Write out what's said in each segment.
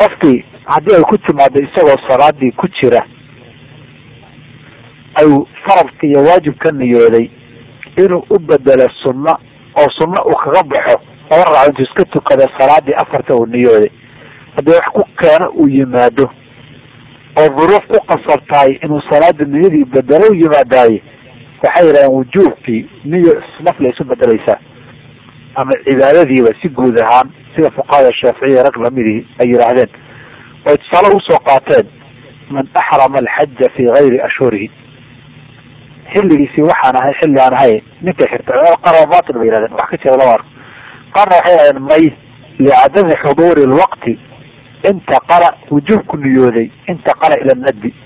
qofkii haddii ay ku timaado isagoo salaadii ku jira ay faradka iyo waajib ka niyooday inuu u bedelo sunno oo sunno uu kaga baxo laba raaco intuu iska tukada salaadii afarta uu niyooday haddii wax ku keeno uu yimaado oo duruuf ku qasabtahay inuu salaada niyadii bedelo u yimaadaaye waxay yidhahdeen wujuubkii niyo nafla isu bedelaysaa ama cibaadadiiba si guud ahaan sida fuqahada shaaficiya rag lamidii ay yidhaahdeen oy tusaale usoo qaateen man axrama alxaja fi gayri ashhurihi xilligiisii waxaan ahay xilli aan ahay ninka xirta qaar waa batil bay yihahdeen wax ka jira lama arko qaarna waxay yihahdeen may licadami xuduuri lwaqti intaqala wujuubku niyooday intaqala ila nadbi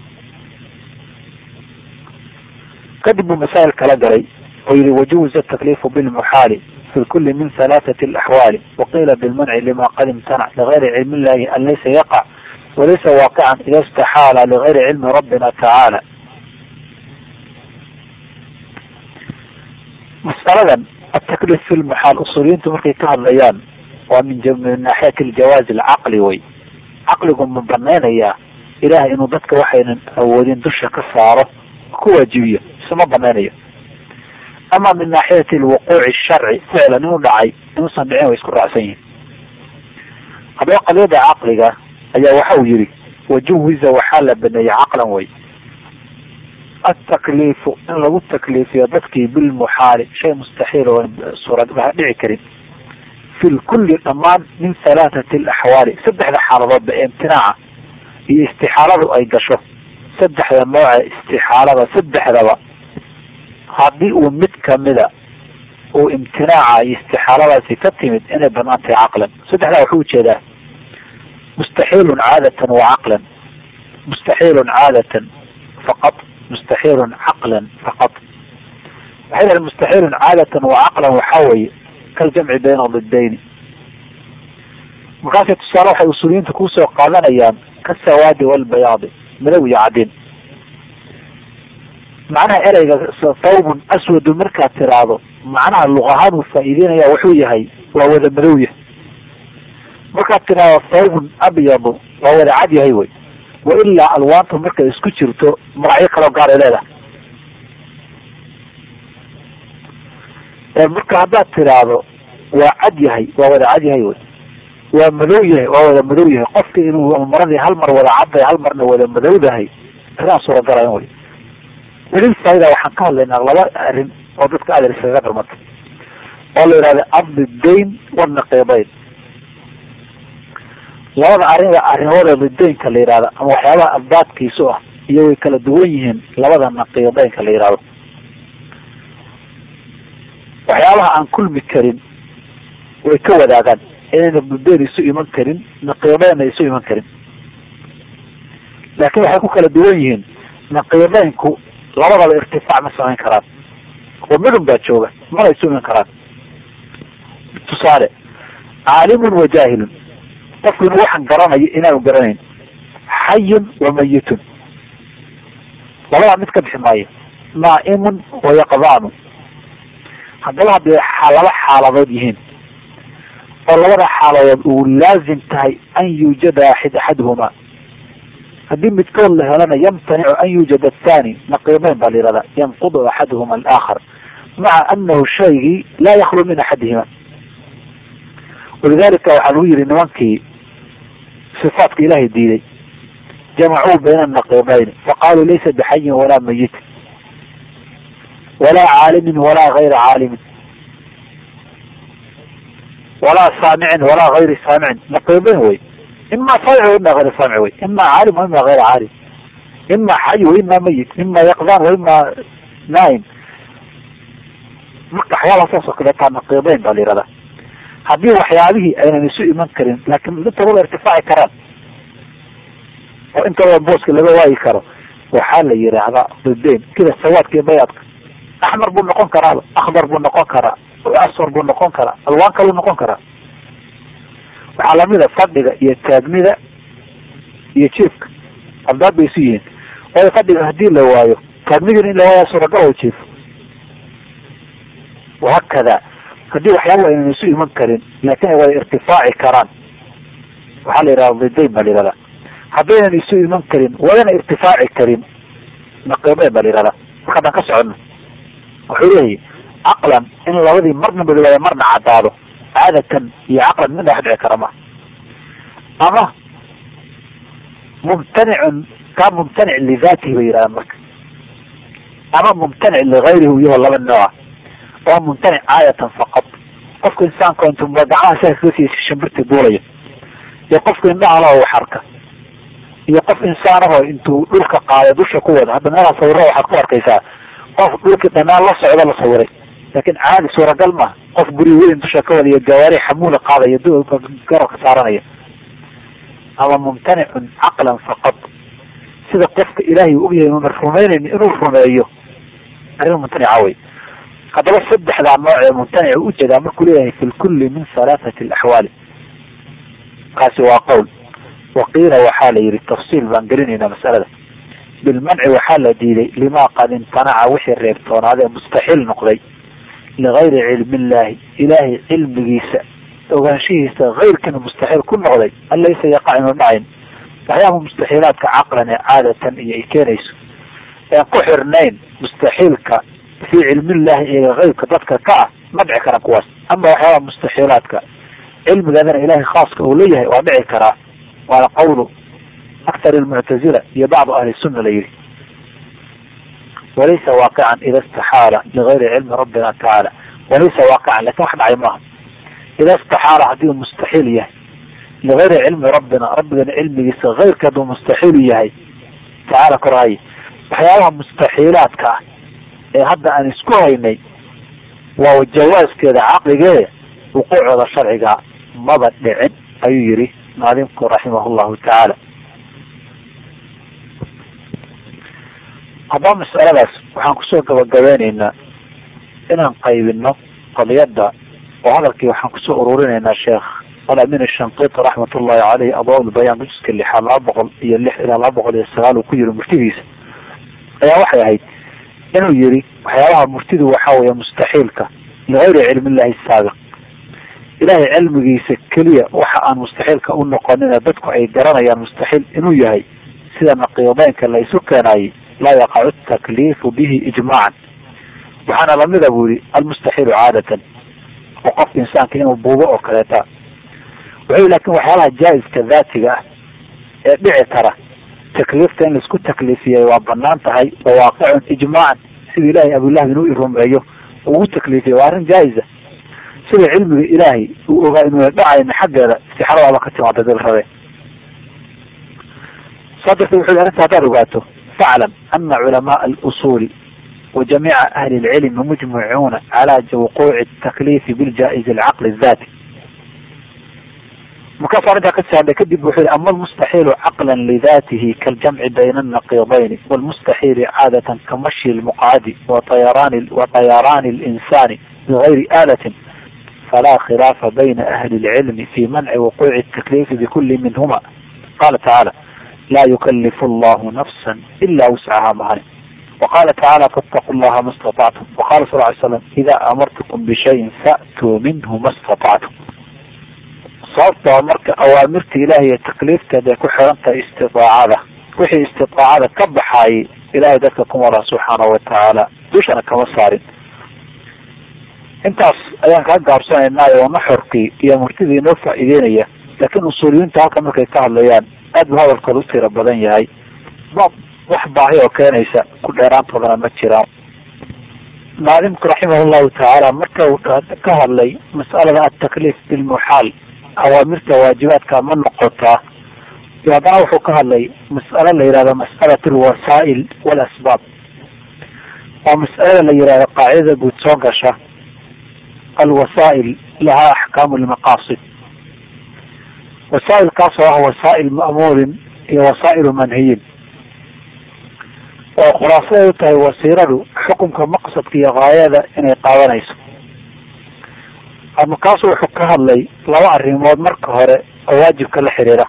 kadib buu masaa'il kala galay oo yihi wajuuza takliifu bilmuxaali fi kuli min halaathati alaxwaali waqiila bilmanci lima qad imtanac ligayri cilmi illahi an laysa yaqac walaysa waaqican ida istaxaala ligayri cilmi rabbina tacaala masaladan atakliif fi lmuxaal usuuliyiintu markay ka hadlayaan waa min min naaxiyati aljawaazi alcaqli way caqligu ma banaynayaa ilaah inuu dadka waxaynan awoodin dusha ka saaro ku waajibiyo isuma banaynayo ama min naaxiyati alwuquuci sharci ficlan inuu dhacay inuusan dhicin way isku raacsan yihin haddaba qadiyada caqliga ayaa waxa uu yihi wajuwiza waxaa la baneeyey caqlan way atakliifu in lagu takliifiyo dadkii bilmuxaali shay mustaxiil oo suura dhici karin fi lkulli dhammaan min halaathati alaxwaali saddexda xaaladoodba ee imtinaaca iyo istixaaladu ay gasho saddexda nooce istixaalada saddexdaba haddii uu mid kamida uu imtinaaca iyo istixaaladaasi ka timid inay banaan tahay caqlan saddexdaa wuxuu ujeedaa mustaxiilun caadatan wa caqlan mustaxiilun caadatan faqad mustaxiilun caqlan faqad waxay dhahen mustaxiilun caadatan wa caqlan waxaa weeye kaljamci bayna didayni markaasay tusaale waxay usuuliyiinta kusoo qaadanayaan kasawaadi walbayaadi madow iyo cadin macnaha ereyga thawbun aswadu markaad tiraahdo macnaha luqahaan uu faa'iideynaya wuxuu yahay waa wada madow yahay markaad tiraahdo thawbun abyadu waa wada cad yahay wey wa ilaa alwaanta markay isku jirto magacyo kaloo gaaray leedahay marka haddaad tiraahdo waa cad yahay waa wada cad yahay wey waa madow yahay waa wada madow yahay qofka inuu maradii hal mar wada cadday hal marna wada madowdahay arrinaan suuragalayn wey welil faida waxaan ka hadlaynaa laba arrin oo dadka adeer iskaga darmata oo la yidhahda abdi dayn wanaqiidayn labada arrin arrimooda didaynka la yihahdo ama waxyaabaha abdaadkiisu ah iyo way kala duwan yihiin labada naqiidaynka la yihahdo waxyaabaha aan kulmi karin way ka wadaagaan inayna budeen isu iman karin naqiidaynna isu iman karin laakiin waxay ku kala duwan yihiin naqiidaynku labadaba irtifaac ma samayn karaan oo midun baa jooga mana isu iman karaan tusaale caalimun wa jaahilun qofku inuu waxaan garanayo inaanu garanayn xayun wa mayitun labadaa mid ka bixi maayo naa'imun wa yaqdaanu haddaba hadday laba xaaladood yihiin oo labada xaaladood uu laazim tahay an yuujada axid axaduhuma haddii midkood la helana yamtanicu an yuujada athani naqiimeyn baa la yihahdaa yanqudu axaduhuma alaakhar maca anahu shaygii laa yaklu min axadihima walidalika waxaa lagu yihi nimankii sifaatka ilaahay diiday jamacuu bayna naqiimayni faqaaluu laysa bixayin walaa mayit walaa caalimin walaa gayra caalimin walaa saamicin walaa gayri saamicin naqiimayn wey ima saamic wa ima gayra saamic wey ima caalim wa ima gayra caalim ima xay wa ima mayit ima yaqdan wa ima naaim marka waxyaalaha saas oo kaleetaa naqiidayn baa la yihahdaa haddii waxyaabihii aynan isu iman karin laakin intaba irtifaaci karaan oo intaba booska laga waayi karo waxaa la yidhaahdaa didayn kida sawaadka iyo bayaadka axmar buu noqon karaaba akhdar buu noqon karaa asfar buu noqon karaa alwaan kaluu noqon karaa waxaa lamida fadhiga iyo taagnida iyo jiifka abdaad bay isu yihiin waayo fadhiga hadii la waayo taagnidina in la waaya suuragal o jiifo wahakada haddii waxyaaba aynan isu iman karin laakin ay wada irtifaaci karaan waxaa la yidhahda didayn baa la yihahdaa haddaynan isu iman karin wadana irtifaaci karin naqiidayn baa la yihahdaa marka haddaan ka socono wuxuu leeyahy caqlan in labadii marna madoobaada marna caddaado caadatan iyo caqlan midna wax dhici kara ma ama mumtanicun kaa mumtanic lidaatihi bay yidhahdaan marka ama mumtanic ligayrihi iyagoo laba nooca oo mumtanic caadatan faqad qofka insaanka intuu gacmaha saa kaga siiyay shimbirtii duulaya iyo qofka indhaha wax arka iyo qof insaanahoo intuu dhulka qaaday dusha ku wada hadda meelaha sawira waxaad ku arkaysaa qof dhulkii dhanaan la socdo la sawiray laakin caadi suuragal maaha qof guri weyn dusha ka wada iyo gawaari xamuula qaadaya garabka saaranaya ama mumtanicun caqlan faqad sida qofka ilaahay uu ogyahay una rumaynayn inuu rumeeyo arrin mumtanica wey haddaba saddexdaa nooc ee mumtanic u ujeedaa markuu leeyahay fi lkulli min halaathati alaxwaali kaasi waa qowl waqiila waxaa la yihi tafsiil baan gelinaynaa masalada bilmanci waxaa la diiday limaa qad imtanaca wixii reebtoonaadee mustaxiil noqday ligayri cilmi illaahi ilaahay cilmigiisa ogaanshihiisa kayrkana mustaxiil ku noqday an laysa yaqac inu dhacayn waxyaaba mustaxiilaadka caqlan ee caadatan iyo ay keenayso een ku xirnayn mustaxiilka fii cilmillahi iyaga keybka dadka ka ah ma dhici karaan kuwaas ama waxyaaba mustaxiilaadka cilmigeedana ilahay khaaska uu leeyahay waa dhici karaa waana qawlu aktar almuctazila iyo bacdu ahli sunna la yihi walaysa waaqican ida istaxaala ligayri cilmi rabbina tacaala walaysa waaqican lakin wax dhacay maaha ida istaxaala haddii uu mustaxiil yahay ligayri cilmi rabbina rabbigana cilmigiisa keyrka hadduu mustaxiil yahay tacaala korhaye waxyaabaha mustaxiilaadka ah ee hadda aan isku haynay waa jawaaskeeda caqligee wuquucooda sharciga maba dhicin ayuu yihi maalimku raximah llahu tacaala haddaba masaladaas waxaan kusoo gabagabeyneynaa inaan qaybino qadiyadda oo hadalkii waxaan kusoo ururinaynaa sheekh alamin shanqiti raxmat ullahi caleyh adwaab lbayaan juska lixaad laba boqol iyo lix ilaa laba boqol iyo sagaal uu ku yiri murtidiisa ayaa waxay ahayd inuu yihi waxyaabaha murtidu waxaa weeye mustaxiilka ligayri cilmi illahi saabiq ilahay cilmigiisa keliya waxa aan mustaxiilka u noqonina dadku ay garanayaan mustaxiil inuu yahay sida naqiideynka la isu keenayay laa yaqacu takliifu bihi ijmaacan waxaana lamida buu yihi almustaxiilu caadatan oo qofka insaanka inuu buubo oo kaleeta wuxuu lakin waxyaalaha jaa-iska daatiga ah ee dhici kara takliifta in laisku takliifiyay waa banaan tahay wa waaqicun ijmaacan sida ilahay abulahab inuu irumeeyo ugu takliifiyay waa arrin jaa-isa sida cilmiga ilaahay uu ogaa inuuna dhacayna xaggeeda istixaaradaaba ka timaada dil rabe saa darteed wuxu arrinta haddaad ogaato faclam ana culamaa alusuuli wa jamiica ahli lcilmi mujmicuuna calaa wuquuci takliifi biljaa-izi alcaqli adati markaasu arrintaa kasii hadlay kadib wuxuu yihi ama almustaxiilu caqlan lidatihi kaaljamci bayna annaqiidayni walmustaxiili caadatan kamashyi lmuqcadi watayaraani watayaraani linsani bigayri aalatin falaa khilaafa bayna ahli lcilmi fi manci wuquuci الtakliifi bikuli minhuma qala tacaala laa yukalifu allahu nafsa ila wuscaha mahani waqala tacaala faاtaqu llaha ma اstaطactum waqala sal ly slam ida amartukum bishayin fa'tuu minhu ma اstaطactum sababtoo marka awaamirta ilahay iyo takliifteed ay ku xiran tahay istidaacada wixii istidaacada ka baxaayay ilahay dadka kuma laha subxaanahu watacaala dushana kama saarin intaas ayaan kaa gaabsanaynaayo naxorkii iyo murtidii inoo faa'iideynaya laakiin usuuliyiinta halka markay ka hadlayaan aad buu hadalkooda u tira badan yahay bab wax baahi oo keenaysa ku dheeraantoodana ma jiraan maalimku raximah llahu tacaala marka uu ka hadlay mas'alada atakliif bilmuxaal awaamirta waajibaadka ma noqotaa iyo haddana wuxuu ka hadlay mas'alo la yihahdo mas'alat alwasaa'il waalasbaab waa mas'alada la yihahdo qaacidada guud soo gasha alwasaa'il lahaa axkaamu lmaqaasid wasaa'ilkaas oo ah wasaa'il ma'muurin iyo wasaa'ilu manhiyin oo khulaasaday u tahay wasiiradu xukunka maqsadka iyo gaayada inay qaadanayso markaasu wuxuu ka hadlay laba arrimood marka hore oo waajibka la xiriira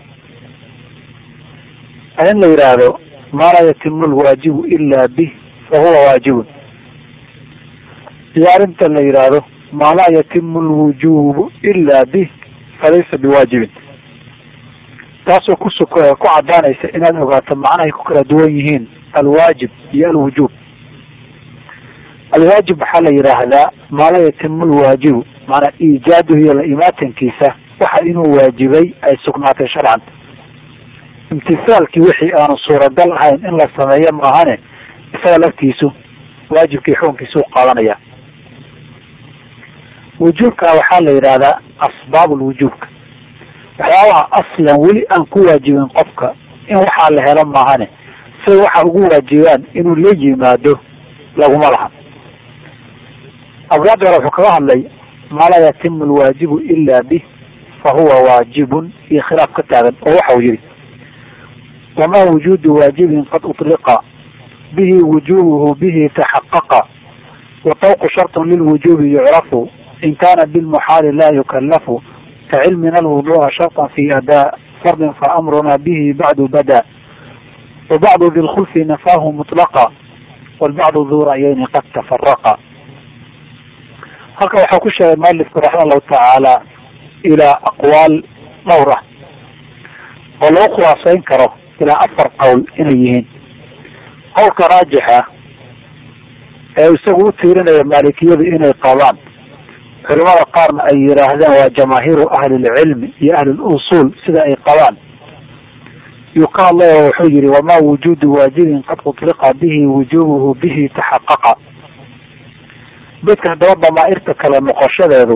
in la yidhaahdo maa laa yatimu lwaajibu ila bih fa huwa waajibun iyo arrinta la yidhaahdo maa laa yatimu lwujubu ila bih falaysa biwaajibin taasoo kus ku cadaanaysa inaad ogaato macnahay ku kala duwan yihiin alwaajib iyo alwujuub alwaajib waxaa la yidhaahdaa maa la yatimu lwaajibu maanaa iijaaduhu iyo la imaatankiisa waxa inuu waajibay ay sugnaatay sharcan imtisaalkii wixii aanu suuragal ahayn in la sameeyo maahane isaga laftiisu waajibkii xukunkiisuu qaadanaya wujuubkana waxaa la yidhaahdaa asbaab lwujuubka waxyaabaha aslan weli aan ku waajibin qofka in waxaa la helo maahane say waxa ugu waajibaan inuu la yimaado laguma laha abwaabda hore wuxuu kaga hadlay maa laa yatimu alwaajibu ila bih fa huwa waajibun iyo khilaaf ka taagan oo waxa uu yihi wamaa wujuudu waajibin qad uطliqa bihi wujubuhu bihi taxaqaqa watawqu sharطun lilwujubi yucrafu in kana bilmuxaali laa yukallafu kacilmina alwudu'a sharطa fi adaa fardin faamruna bihi bacdu bada wabacdu di lkhulfi nafaahu mutlaqa walbacdu duu ra'yayni qad tafaraqa halka waxaa ku sheegay mualifku raxima allahu tacaala ilaa aqwaal dhowr ah oo lagu khulaasayn karo ilaa afar qowl inay yihiin qowlka raajixa ee isagu u tiirinaya maalikiyadu inay qabaan culimada qaarna ay yidhaahdeen waa jamaahiiru ahlilcilmi iyo ahlulusuul sida ay qabaan yuu ka hadlaya wuxuu yihi wamaa wujuudu waajibin qad uطliqa bihi wujubuhu bihi taxaqaqa bedka haddaba damaa'irta kale noqoshadeedu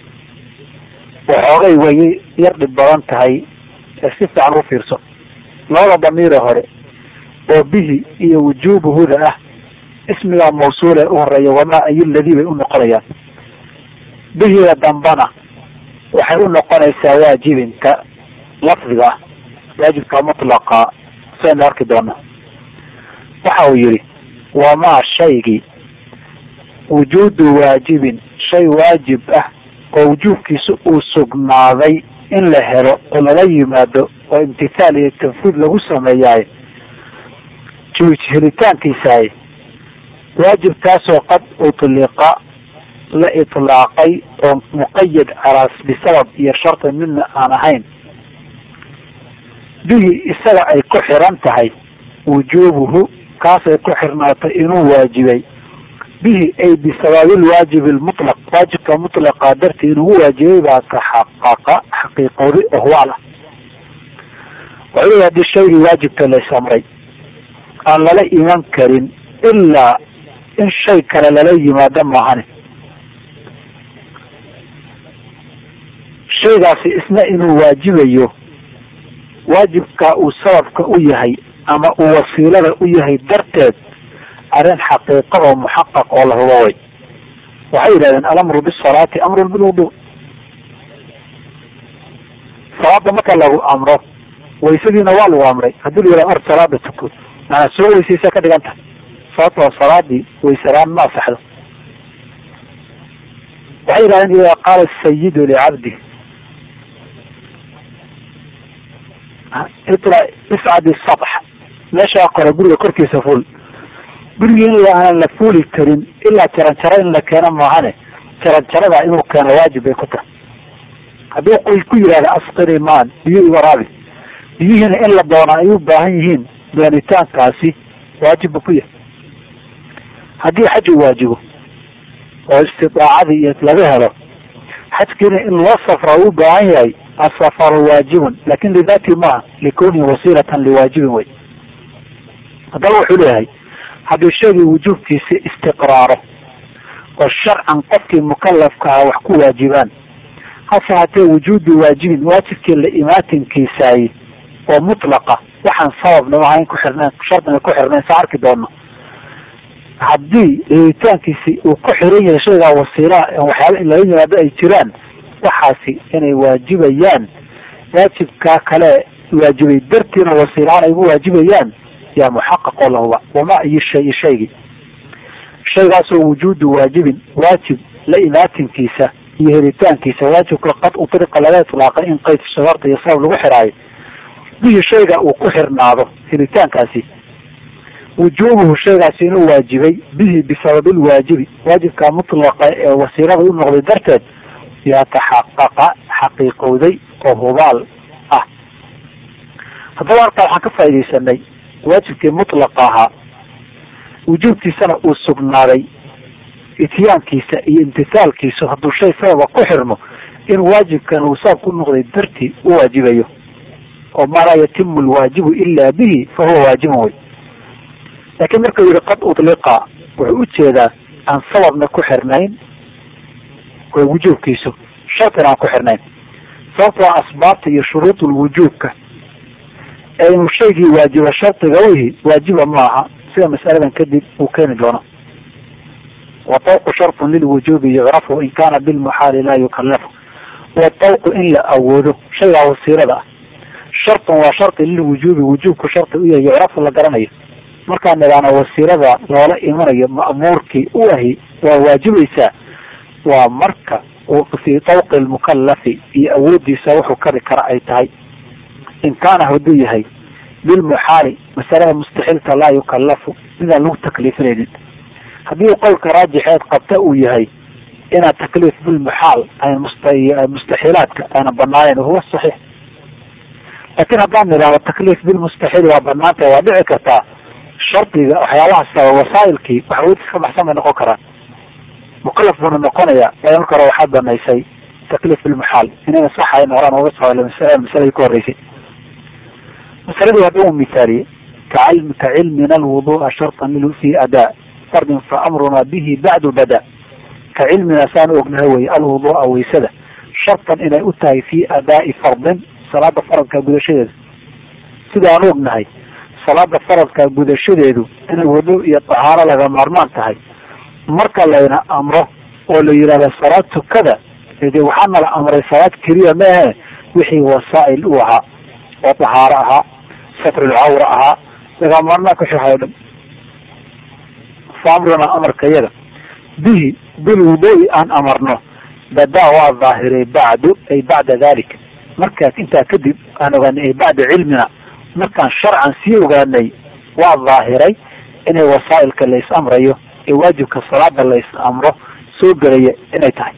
waxoogay way yar dhib badan tahay ee si fiican u fiirso labada damiire hore oo bihi iyo wujubuhuda ah ismigaa mawsuule u horeeya wamaa ayu ladii bay u noqonayaan bihida dambana waxay u noqonaysaa waajibinka lafdiga ah waajibka mutlaqa saynu arki doona waxa uu yihi wamaa shaygii wujuudu waajibin shay waajib ah oo wujuubkiisa uu sugnaaday in la helo oo lala yimaado oo imtithaal iyo tanfuud lagu sameeyaay helitaankiisaay waajibkaasoo qad utliqa la itlaaqay oo muqayad calaas bisabab iyo sharti midna aan ahayn bihi isaga ay ku xiran tahay wujuubuhu kaasay ku xirnaatay inuu waajibay bihi ay bisababilwaajib lmutlaq waajibka mutlaqa dartii inugu waajibay baa taxaqaqa xaqiiqoodi ohwaal ah wuxuu hadii shaygii waajibka laysamray aan lala iman karin ilaa in shay kale lala yimaado maahane shaygaasi isna inuu waajibayo waajibka uu sababka u yahay ama uu wasiilada u yahay darteed arrin xaqiiqa oo muxaqaq oo la hubo way waxay yidhahdeen alamru bisalaati amrun bilwudu salaada marka lagu amro waysadiina waa lagu amray haddii la yihahdo or salaada tuko maanaa soo weysaysa ka dhigan tahay sababto waa salaadii waysalaan ma asaxdo waxay yidhahdeen ida qaala sayidu licabdi iscadi satx meeshaa kore guriga korkiisa ful gurigii in aanan la fuuli karin ilaa jaranjaro in la keeno maahane jaranjarada inuu keeno waajib bay ku tahay haddii qoy ku yihahda asqini maan biyo iwaraabi biyihiina in la doona ay u baahan yihiin doonitaankaasi waajib bu ku yahay haddii xaj uu waajibo oo istidaacadii iyo laga helo xajkiina in loo safra u baahan yahay asafaru waajibun lakin lidati maaha likunihi wasiilatan liwaajibin wey haddaba wuxuu leeyahay haddii shaygii wujuubkiisi istiqraaro oo sharcan qofkii mukalafkaha wax ku waajibaan hase hatee wujuudu waajibin waajibkii la imaatinkiisaay oo mutlaqa waxaan sababna ahayn ku xirnayn shardina ku xirnayn saa arki doono haddii helitaankiisi uu ku xiran yahay shaygaa wasiilaa waxyaaba in laga yimaado ay jiraan waxaasi inay waajibayaan waajibkaa kale waajibay dartiina wasiilaan ay ugu waajibayaan yaa muxaqaq oo lahuba wamaa iyo shay shaygii shaygaasoo wujuudu waajibin waajib la imaatinkiisa iyo helitaankiisa waajibka qad utriqa laga itlaaqay in qayd shagarta iyo sabab lagu xiraayo bihi shayga uu ku xirnaado helitaankaasi wujuubuhu shaygaasi inuu waajibay bihi bisababilwaajibi waajibka mutlaqa ee wasiilada u noqday darteed yaa taxaqaqa xaqiiqowday oo hubaal ah haddaba halkaa waxaan ka faaidaysanay waajibkii mutlaqa ahaa wujuubkiisana uu sugnaaday ityaankiisa iyo imtisaalkiisu hadduu shay sababa ku xirmo in waajibkan uu saab ku noqday dartii u waajibayo oo maa laa yatimu lwaajibu ila bihi fa huwa waajibun wey laakiin markuu yihi qad udliqa wuxuu ujeedaa aan sababna ku xirnayn waa wujuubkiisu shartina aan ku xirnayn sababtoo asbaabta iyo shuruudulwujuubka ee inuu shaygii waajiba shardiga wihi waajiba ma aha sida masaladan kadib uu keeni doono watawqu shartun lilwujuubi yucrafu in kana bilmuxaali laa yukallafu watawqu in la awoodo shaygaa wasiilada ah shartun waa shardi lilwujuubi wujuubku shardi u yahay yucrafu la garanayo markaan nidhaano wasiilada loola imanayo ma'muurkii u ahi waa waajibaysaa waa marka fii tawqi lmukalafi iyo awoodiisa wuxuu kari kara ay tahay in kaana hadduu yahay bilmuxaali masalada mustaxiilka laa yukallafu midaan lagu takliifinaynin haddii qowlka raajixeed qabta uu yahay inaad takliif bilmuxaal mustaxiilaadka aana banaaneyn huwa saxiix laakiin haddaan nidhahdo takliif bilmustaxiil waa banaantah waa dhici kartaa shardiga waxyaabaha sabab wasaailkii waxawoodis ka baxsan bay noqon karaan mukalaf buuna noqonaya waayo marka hore waxaad banaysay takliif bilmuxaal inayna saxayn horaan uga soo masaladii ku horeysay masaladii hadda uu mithaaliyey kacilm kacilmina alwudu'a shartan fi adaa fardin fa amruna bihi bacdu bada ka cilmina saan ognahay wey alwudu'a waysada shartan inay u tahay fi adaa'i fardin salaada faradka gudashadeeda sida aan ognahay salaada faradka gudashadeedu inay wudu iyo tahaaro laga maarmaan tahay marka layna amro oo la yidhahdo salaad tukada de waxaana la amray salaad keliya maahe wixii wasaa'il u ahaa oo tahaaro ahaa satrulcawra ahaa laga maarmaanka wixii ahay o dhan fa amruna amarka yaga bihi bilwudu'i aan amarno badaa waa dhaahiray bacdu ay bacda dalika markaas intaa kadib aan ogaanay ay bacda cilmina markaan sharcan sii ogaanay waa dhaahiray inay wasaa'ilka la is amrayo ee waajibka salaada la is amro soo gelaya inay tahay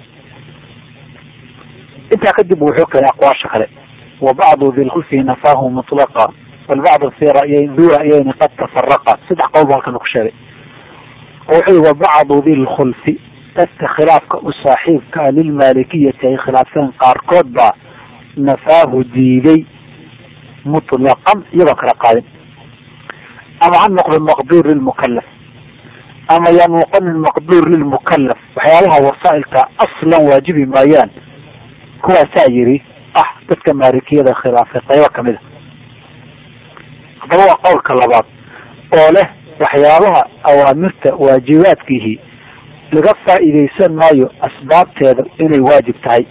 intaa kadib wuxuu keenay aqwaasha kale wa bacdu dilkhulfi nafaahu mutlaqa walbacdu fi ra'yay duu ra'yayni qad tafaraqa saddex qowl bu halkan ku sheegay oo wuxuu yihi wa bacdu dilkhulfi dadka khilaafka u saaxiibka ah lilmaalikiyati ay khilaafseen qaarkood baa nafaahu diiday mutlaqan iyagoo kala qaadin ama ha noqdo maqduur lilmukalaf ama yaa noqonin maqduur lilmukalaf waxyaabaha wasaa'ilka aslan waajibi maayaan kuwaasaa yidhi ah dadka maalikiyada khilaafay qaybo kamid a haddaba waa qowlka labaad oo leh waxyaabaha awaamirta waajibaadkiihi laga faa'iidaysan maayo asbaabteeda inay waajib tahay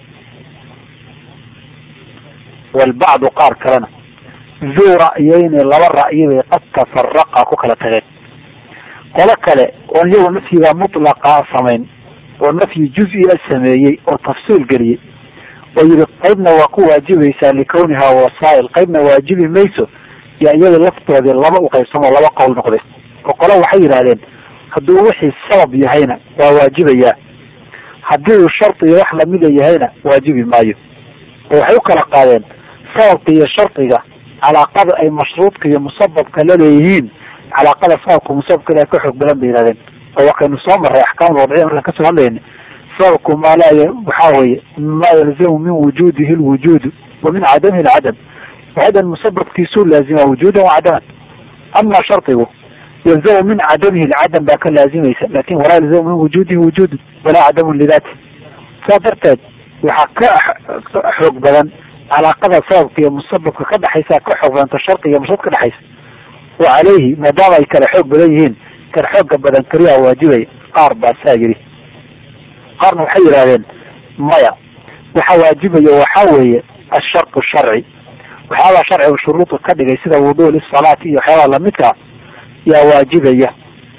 walbacdu qaar kalena duu ra'yayni laba ra'yi bay qad tafaraqa ku kala tageen qolo kale oon iyagu nafyiga mutlaqa samayn oo nafyi juz-ia sameeyey oo tafsiil geliyey oo yihi qaybna waa ku waajibaysaa likawnihaa wasaa'il qaybna waajibi mayso yaa iyada laftoodii laba uqaybsamo laba qowl noqday oo qolo waxay yidhahdeen hadduu wixii sabab yahayna waa waajibayaa haddii uu shardiga wax lamida yahayna waajibi maayo oo waxay u kala qaadeen sababka iyo shardiga calaaqada ay mashruudka iyo musababka la leeyihiin calaaqada sababka musababka ila ka xoog badan bay yihahdeen oo wakaynu soo maray axkaam wadciya markaan kasoo hadlayna sababku maa laa waxaa weye ma yalzamu min wujudihi lwujudu wa min cadamihi lcadam wahadan musababkiisuu laazima wujudan wa cadaman ama shardigu yalzamu min cadamihi lcadam baa ka laazimaysa lakin walaa yalzamu min wujudihi wujudun walaa cadamun lidaati saa darteed waxaa ka xoog badan calaaqada sababka iyo musababka ka dhexaysa ka xoog badanta shardiga iyo mashruud ka dhexaysa wa caleyhi maadaama ay kala xoog badan yihiin kala xooga badan keliyaa waajibaya qaar baa saa yidhi qaarna waxay yidhahdeen maya waxa waajibaya waxaa weeye ashartu sharci waxyaabaa sharciga shuruudu ka dhigay sida wudu lisalaati iyo waxyaabaha lamidka yaa waajibaya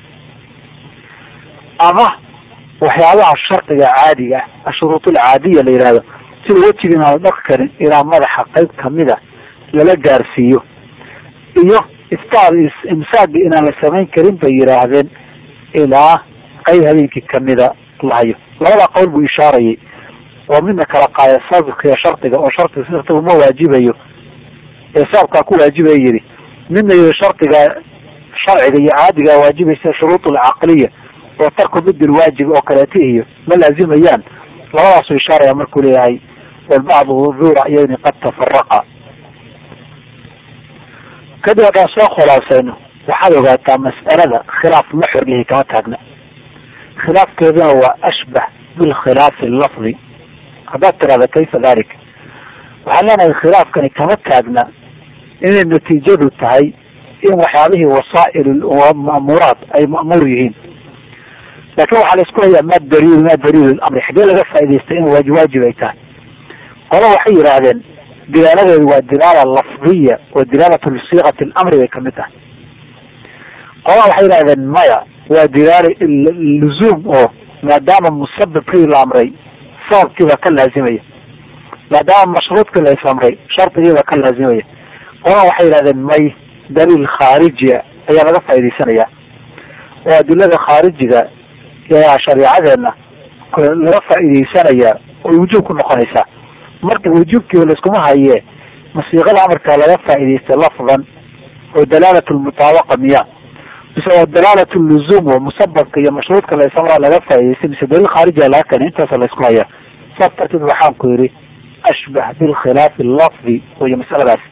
ama waxyaabaha shardiga caadiga ah ashuruut alcaadiya la yihahdo sida wejigi inaan la dhaqi karin ilaa madaxa qayb kamida lala gaarsiiyo iyo iftaar imsaagi inaan la samayn karin bay yidhaahdeen ilaa qayb habeenkii kamida lahayo labada qowl buu ishaarayay oo midna kala qaaya sababka iyo shardiga oo shardiga shardigu ma waajibayo ee sababkaa ku waajibaya yidhi midna yidhi shardiga sharciga iyo caadigaa waajibaysa shuruud alcaqliya oo tarku mid lwaajib oo kaleeta iyo ma laazimayaan labadaasuu ishaaraya markuu leeyahay walbacdu duura iyani qad tafaraqa kadib haddaan soo khulaasayno waxaad ogaataa mas'alada khilaaf la xorlihi kama taagna khilaafkeeduna waa ashbax bilkhilaafi lafdi haddaad tirahda kayfa dalik waxaan leenahay khilaafkani kama taagna inay natiijadu tahay in waxyaabihii wasaa'il ma'muuraat ay ma'muur yihiin laakin waxaa la isku hayaa ma daliil ma daliil lamri xaggee laga faa'idaystay in waajib ay tahay qola waxay yidhaahdeen dilaaladeedu waa dilaala lafdiya oo dilaalatu siikati lamri bay kamid tahay qola waxay yidhahdeen maya waa dilaala luzuum oo maadaama musababkii la amray sababkiibaa ka laazimaya maadaama mashruudkii la is amray shardigiibaa ka laazimaya qola waxay yidhahdeen may daliil khaarijia ayaa laga faa'idaysanayaa oo adilada khaarijiga shareecadeena laga faa'idaysanayaa oy wujuub ku noqonaysaa marka wujuubkiiba laiskuma haye masiiqada amarkaa laga faa'idaystay lafdan oo dalaalat lmutaabaqa miya mise waa dalaalat luzuum oo musababka iyo mashruudka lasamra laga faa'idaystay mise daliil khaarijiga laga keenay intaasa laisku hayaa saas darteed waxaan ku yidhi ashbax bilkhilaafi lafdi wayo masaladaas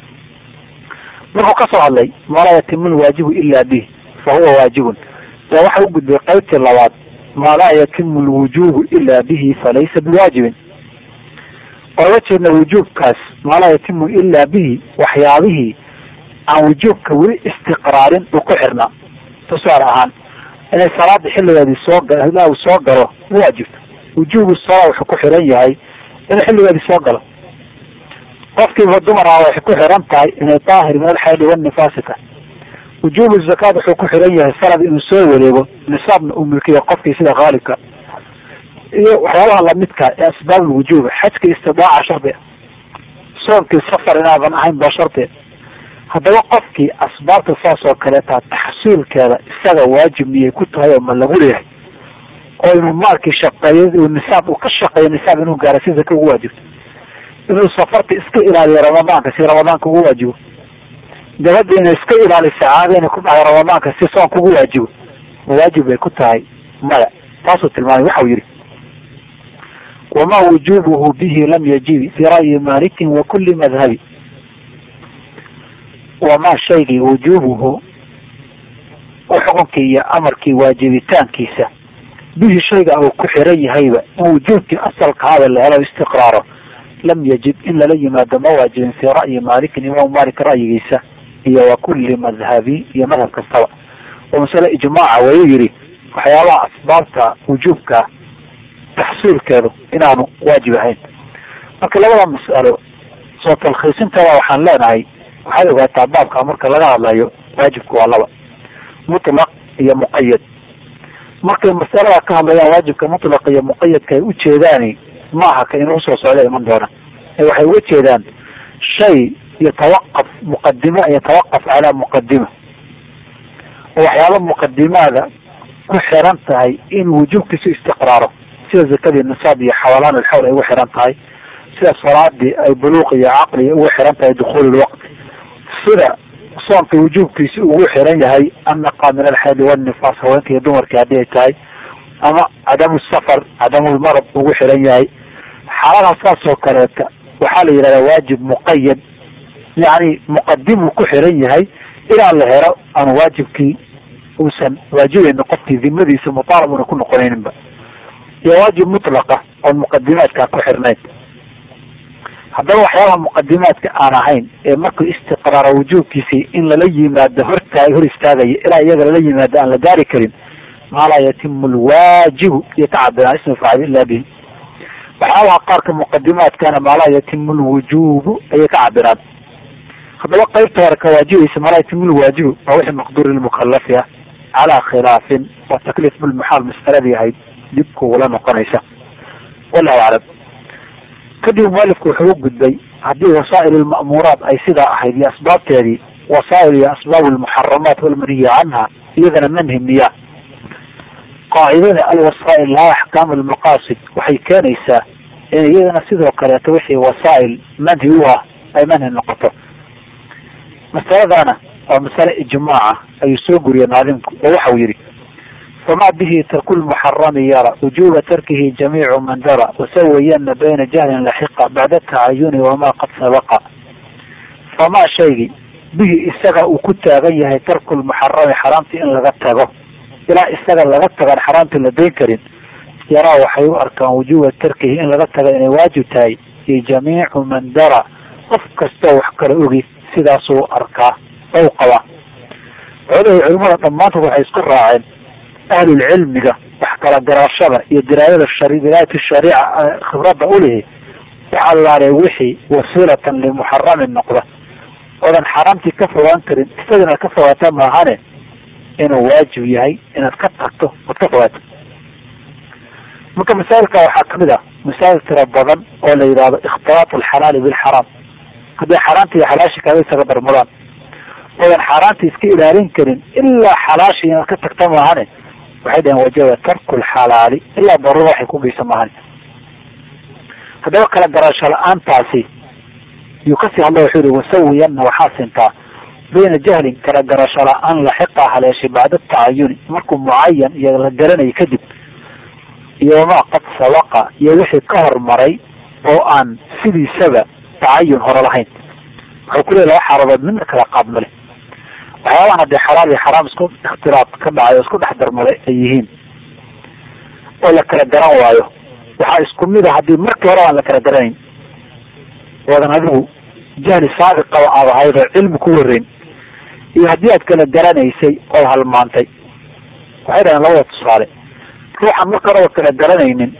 markuu kasoo hadlay maa laa yatimu lwaajibu ila bih fa huwa waajibun yaa waxa u gudbay qaybtii labaad maa laa yatimu lwujubu ila bihi falaysa biwaajibin ooga jeedna wujuubkaas maa laa yatimu ila bihi waxyaabihii aan wujuubka weli istiqraarin uu ku xirnaa tusaale ahaan inay salaada xilligeedii soo ilaa uu soo galo waajibto wujuubu salaa wuxuu ku xiran yahay inuu xilligeedii soo galo qofkiiba dumara waxay ku xiran tahay inay daahir min alxayli wanifaasi tahay wujuubu zakaat wuxuu ku xiran yahay sanad inuu soo wareego nisaabna uu milkiyo qofkii sida haalibka iyo waxyaabaha lamidka ee asbaab lwujuub xajka istidaaca shardi soonkii safar inaadan ahayn baa shardi haddaba qofkii asbaabta saas oo kaleetaa taxsiilkeeda isaga waajib miyay ku tahay oo ma lagu leeyahay oo inuu maalkii shaqeeyo nisaab uu ka shaqeeyo nisaab inuu gaara si zaka ugu waajibto inuu safarta iska ilaaliyo ramadaanka si ramadaanka ugu waajibo gabadha inay iska ilaaliso caada inay ku dhacdo ramadaanka si soonka ugu waajibo ma waajib bay ku tahay maya taasuu tilmaamay waxau yihi wama wujubuhu bihi lam yajibi fi ra'yi malikin wa kuli madhabi wamaa shaygii wujubuhu xukunkii iyo amarkii waajibitaankiisa bihi shayga uu ku xiran yahayba in wujuubkii asalkaaba la helo istiqraaro lam yajib in lala yimaado ma waajibin fii ra'yi malikin imaam malik ra'yigiisa iyo wa kuli madhabi iyo madhab kastaba oo masale ijmaaca wayuu yihi waxyaabaha asbaabta wujuubka taxsiilkeedu inaanu waajib ahayn marka labada mas'alo soo talkhiisinteeda waxaan leenahay waxaad ogaataa baabka marka laga hadlayo waajibku waa laba mutlaq iyo muqayad markay masalada ka hadlayaan waajibka mutlaq iyo muqayadka ay ujeedaani maaha ka inuu soo socda iman doona ee waxay uga jeedaan shay yatawaqaf muqadima yatawaqaf calaa muqadima oo waxyaaba muqadimaada ku xiran tahay in wujuubkiisu istiqraaro sida zakadii nisaab iyo xawalaan alxawl ay ugu xiran tahay sida salaadii ay buluuq iyo caqli ugu xiran tahay dukuul lwaqti sida soonka wujuubkiisi ugu xiran yahay annaqa min alxayli wanifaas haweenka iyo dumarkii haddii ay tahay ama cadamu safar cadamulmarad ugu xiran yahay xaaladaha saas oo kaleeta waxaa la yidhahdaa waajib muqayad yani muqadimuu ku xiran yahay inaan la helo aan waajibkii uusan waajibayna qofkii dimadiisa mutaalab una ku noqonayninba iyo waajib mutlaqa oon muqadimaadkaa ku xirnayn haddaba waxyaabaha muqadimaadka aan ahayn ee markuu istiqraaro wujuubkiisii in lala yimaado hortaa hor istaagaya ilaa iyaga lala yimaado aan la gaari karin maa laa yatimu lwaajibu iyo ka cabiraan ismu faacil ila bihi waxyaabaha qaarka muqadimaadkana maa laa yatimu lwujubu ayay ka cabiraan haddaba qaybta hore ka waajibaysa maa laa yatimu lwaajibu waa wixii maqduuri lmukalafi ah calaa khilaafin waa takliif bilmuxaal mas'aladii ahayd dib kugula noqonaysa wallahu aclam kadib mualifku wuxuu u gudbay haddii wasaa'il lma'muuraat ay sidaa ahayd iyo asbaabteedii wasaa'il iyo asbaab lmuxaramaat walmanhiyi canha iyadana manhi miya qaacidada alwasaa'il laha axkaam almaqaasid waxay keenaysaa in iyadana sidoo kaleeto wixii wasaa'il manhi u ah ay manhi noqoto masaladana waa masale ijmaaca ayuu soo guriyey maalimku oo waxau yihi fama bihi tarku lmuxarami yara wujuba tarkihi jamiicu man dara wasawayana bayna jahlin laxiqa bacda tacayuni wamaa qad sabaqa famaa shaygii bihi isaga uu ku taagan yahay tarku lmuxarami xaraamtii in laga tago ilaa isaga laga tagaan xaraamtii la dayn karin yaraa waxay u arkaan wujuba tarkihi in laga taga inay waajib tahay iyo jamiicu man dara qof kastoo wax kala ogi sidaasuu arkaa ou qabaa xoolahii culimada dhammaantood waxay isku raaceen ahlulcilmiga wax kala garaashada iyo diraayada diraayat shariica khibradda ulihi waxa laaree wixii wasiilatan limuxaramin noqda oodan xaraamtii ka fogaan karin isaga inaad ka fogaata maahane inuu waajib yahay inaad ka tagto oad ka fogaato marka masaa'ilka waxaa kamid ah masaa'il tira badan oo la yidhahdo ikhtilaat alxalaali bilxaraam hadday xaaraanta iyo xalaashi kaaga isaga darmadaan oodan xaaraanta iska ilaalin karin ilaa xalaashi inaad ka tagta maahane waxay dhaheen wajaba tarku lxalaali ilaa daruura waxay ku geysa maahane haddaba kala garasho la-aantaasi yuu kasii hadla wuxuu yihi wasawiyanna waxaa sintaa bayna jahlin kala garasho la-aan laxiqa haleeshay bacda tacayuni markuu mucayan iyo la garanay kadib iyo wamaa qad sabaqa iyo wixii ka hormaray oo aan sidiisaba tacayun hore lahayn wuxuu ku leey laba xaaladood midna kala qaadmale waxyaabahan haddee xalaal iyo xaraam isku ikhtilaaf ka dhacay oo isku dhex darmaday ay yihiin oo la kala garan waayo waxaa isku mid a haddii markii hore aan la kala garanayn oodan adigu jahli saabiqaba aad ahayd oo cilmi ku wareyn iyo haddii aad kala garanaysay ood halmaantay waxay dhaheen labada tusaale ruuxan marka horeba kala garanaynin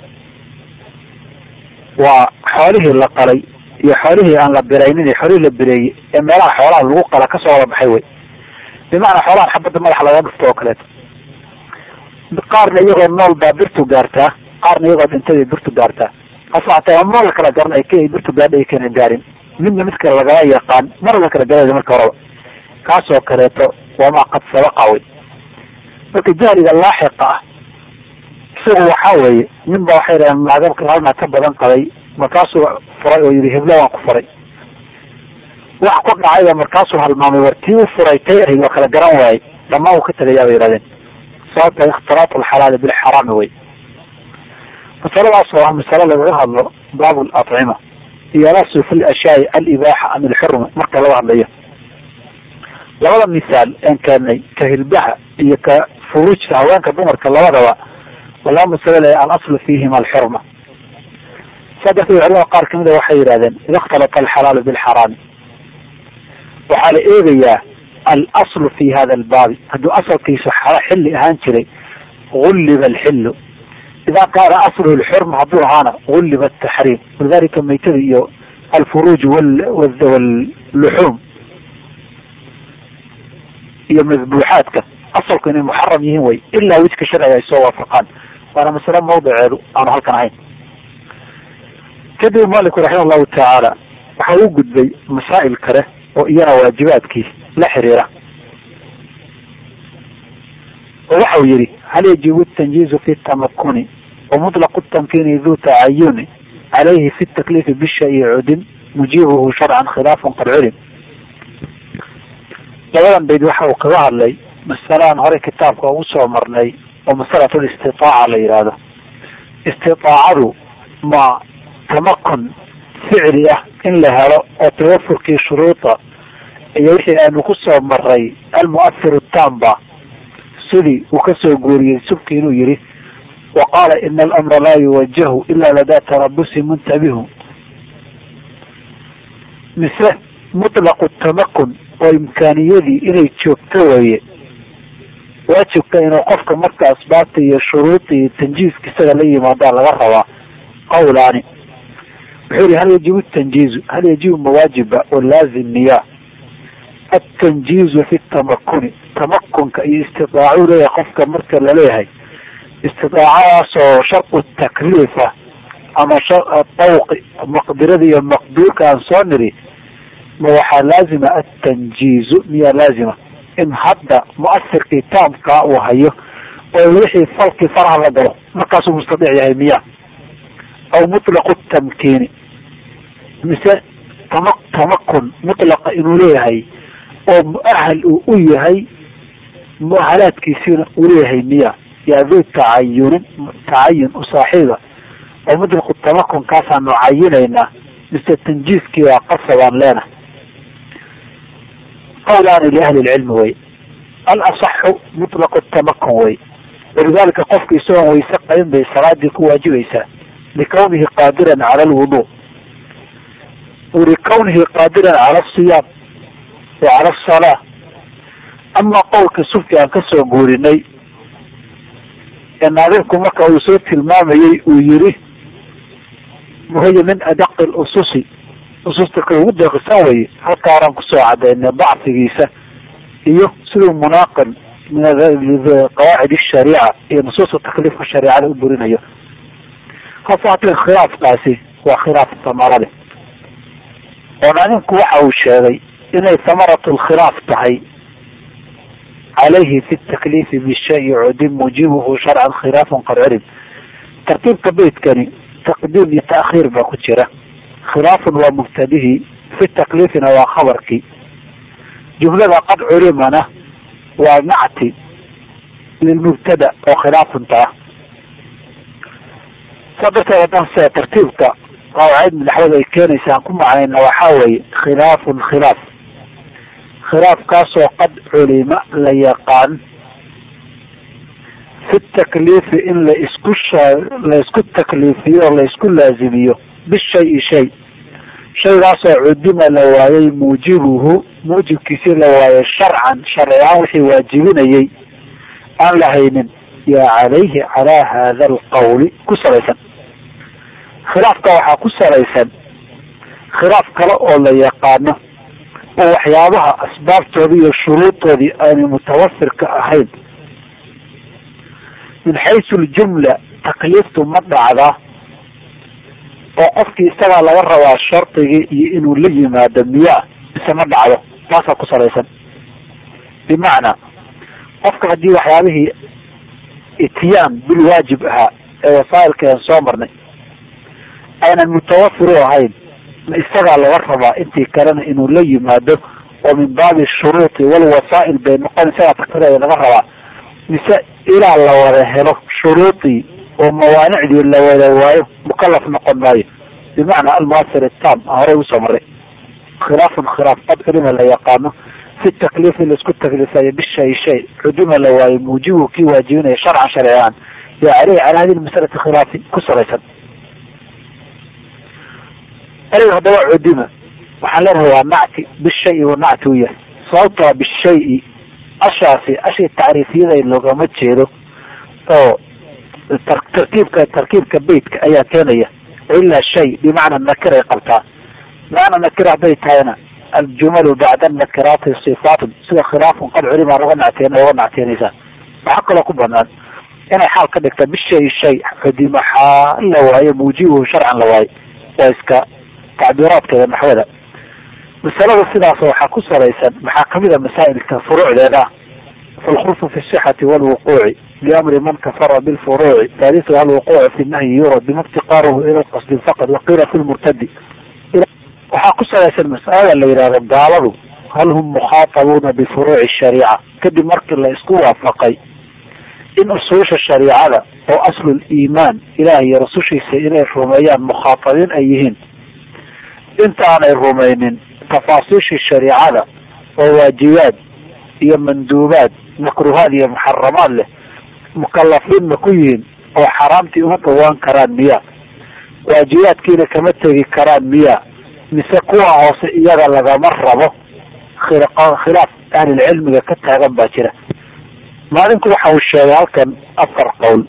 waa xoolihii la qalay iyo xoolihii aan la biraynin iyo xoolihii la bireeyey ee meelaha xoolaha lagu qala kasoo wada baxay wey bimacnaa xoolahan xabadda madaxa laga dhufto oo kaleeto qaarna iyagoo nool baa birtu gaartaa qaarna iyagoo dhintay birtu gaartaa hase hataa ma la kala garan k birtu gaadha ay kana gaarin midna mid kale lagala yaqaan mar la kala garanay marka horeba kaasoo kaleeto wamaa qad sabaqa wey marka jahliga laaxiqa ah isagu waxaa weeye nin ba waxay dhahen naagabka halna ka badan qabay markaasuu furay oo yihi hebla waan ku furay wax ku dhacayba markaasuu halmaamay war tii u furay tay ahayd waa kala garan waayey dhammaan uu ka tegayaa bay yihahdeen sababta ikhtiraat alxalaali bilxaraami wey masaladaas oo ah masale lagaga hadlo baab lacima iyo alasu fi lashyaai alibaaxa am ilxurma marka laga hadlayo labada misaal een keenay ka hilbaha iyo ka furujka haweenka dumarka labadaba waa laba masalo le alaslu fiihima alxurma saa darteed culamada qaar kamida waxay yidhahdeen ida ikhtalata alxalaalu bilxaraami waxaa la eegayaa alaslu fi hada albaabi hadduu asalkiisu xilli ahaan jiray gulliba alxilu ida kaana asluhu lxurma hadduu ahaana gulliba ataxriim walidalika maytada iyo alfuruuj wluxuum iyo madbuuxaadka asalku inay muxaram yihiin way ilaa wijka sharciga ay soo waafaqaan waana masale mawdiceedu aanu halkan ahayn kadib maliku raxima allahu tacaala waxa uu gudbay masaa'il kale oo iyana waajibaadkii la xiriira oo waxau yihi hal yajibu tanjiizu fi tamakuni wamutlaqu tamkini du tacayuni calayhi fi takliifi bishayi cudin mujiibuhu sharcan khilaafun qad culim labadan bayd waxa uu kaga hadlay masalaan horey kitaabka ugu soo marnay oo masalatu listitaaca la yidhaahdo istitaacadu ma tamakun ficli ah in la helo oo tawafurkii shuruuda iyo wixii aanu ku soo maray almu'ahiru tamba sidii uu kasoo guuriyey subki inuu yihi wa qaala ina alamra laa yuwajahu ila ladaa tarabusi muntabihu mise mutlaqu tamakun oo imkaaniyadii inay joogto weeye waajibka inuu qofka marka asbaabta iyo shuruudda iyo tanjiiska isaga la yimaadaa laga rabaa qawlaani wuxuu yihi hal yajibu tanjiizu hal yajibu mawaajiba oo laazim miya atanjiizu fi tamakuni tamakunka iyo istidaacuu leeyahay qofka marka laleeyahay istidaacadaasoo sharqu takliifa ama dawqi maqdirada iyo maqduurka aan soo niri ma waxaa laazima atanjiizu miyaa laazima in hadda muasirkii taamkaa uu hayo oo wixii falkii faraha la galo markaasuu mustadiic yahay miya aw mutlaqu tamkiini mise tama tamakun mutlaqa inuu leeyahay oo muahal uu u yahay muahalaadkiisiina uu leeyahay miya yaa duu tacayunin tacayun u saaxiiba oo mudriku tamakun kaasaanu cayinaynaa mise tanjiiskii waa qasabaan leena qawlaani liahli lcilmi wey alasaxu mutlaqu tamakun wey walidaalika qofka isagoon wayse qabin bay salaadii ku waajibaysaa likawnihi qaadiran cala alwudu likawnihi qaadiran cala asiyaam wa cala asalaa amaa qowlka sufki aan kasoo guurinay ee naadimku marka uu soo tilmaamayey uu yiri muhiya min adaqi lususi ususta ka ugu deeqisan weye halkaa horaan kusoo cadaynay dacfigiisa iyo siduu munaaqin min qawaacid shariica iyo nusuusta takliifka shareicada u burinayo hase haatee khilaafkaasi waa khilaaf samarade oo naadimku waxa uu sheegay inay samaratu lkhilaaf tahay calayhi fi takliifi bishayi cudim mujibuhu sharcan khilaafun qad culim tartiibka beytkani taqdiim iyo taakhiir baa ku jira khilaafun waa mubtadihi fi takliifina waa khabarkii jumlada qad culimana waa nacti lilmubtada oo khilaafunta ah saa darteed haddaan se tartiibka qawaacid madaxwada ay keenaysa aan ku macnayna waxaa weeye khilaafun khilaaf khilaafkaasoo qad culima la yaqaan fi takliifi in la isku la isku takliifiyo o la isku laazimiyo bishayi shay shaygaasoo cudima la waayay muujibuhu muujibkiisii la waayay sharcan sharci ahaan wixii waajibinayay aan la haynin yaa calayhi calaa hada alqawli ku salaysan khilaafka waxaa ku salaysan khilaaf kale oo la yaqaano oo waxyaabaha asbaabtoodii iyo shuruudoodii aanay mutawafirka ahayn min xaysu ljumla takliiftu ma dhacdaa oo qofkii isagaa laga rabaa shardigii iyo inuu la yimaado miyaa mise ma dhacdo taasaa ku salaysan bimacnaa qofka haddii waxyaabihii ityaan bil waajib ahaa ee wasaa'ilkeedan soo marnay aynan mutawafir u ahayn ma isagaa laga rabaa intii kalena inuu la yimaado oo min baabi shuruuti walwasaa'il bay noqon isagaa takfirada laga rabaa mise ilaa la wada helo shuruudii oo mawaanicdii la wada waayo mukalaf noqon maayo bimacnaa almuasir itam a horey usoo maray khilaafun khilaaf qad culima la yaqaano fi takliifi laisku takliifayo bishay shay cuduma la waayo muujibu kii waajibinaya sharcan sharci ahaan yaa caleyhi calaa hadi masalati khilaafi ku salaysan ereyga haddaba cudima waxaan leenahay waa nacti bishayi wa nacti u yahay sababtoa bishayi ashaasi ashii tacriifiyada loogama jeedo oo tarkiibka tarkiibka beytka ayaa keenaya ilaa shay bimacna nakiray qabtaa macna nakira hadday tahayna aljumalu bacda nakiraati sifaatun sida khilaafun qad culima laga nacteen oga nacteenaysaa waxaa kaloo ku banaan inay xaal ka dhigta bishay shay cudima xaa la waayo muujibuhu sharcan la waayo waa iska tacbiiraadkeeda naxwada masalada sidaas waxaa ku salaysan maxaa kamid a masaa'ilka furuucdeeda ah falkhulfu fi sixati walwuquuci liamri man kafara bilfuruuci thalithu alwuquucu fi nahyi yurad bima iftiqaaruhu ila lqasdi faqad waqiila fi lmurtadi waxaa ku salaysan masalada la yidhahdo gaaladu hal hum mukhaatabuuna bifuruuci shariica kadib markii la isku waafaqay in usuusha shariicada oo aslul iimaan ilaah iyo rasushiisa inay rumeeyaan mukhaatabiin ay yihiin intaanay rumaynin tafaasiishii shariicada oo waajibaad iyo manduubaad makruhaad iyo muxaramaad leh mukalafiin ma ku yihiin oo xaraamtii uma dhawaan karaan miya waajibaadkiina kama tegi karaan miya mise kuwa hoose iyaga lagama rabo khilaaf ahlilcilmiga ka taagan baa jira maalinku waxa uu sheegay halkan afar qowl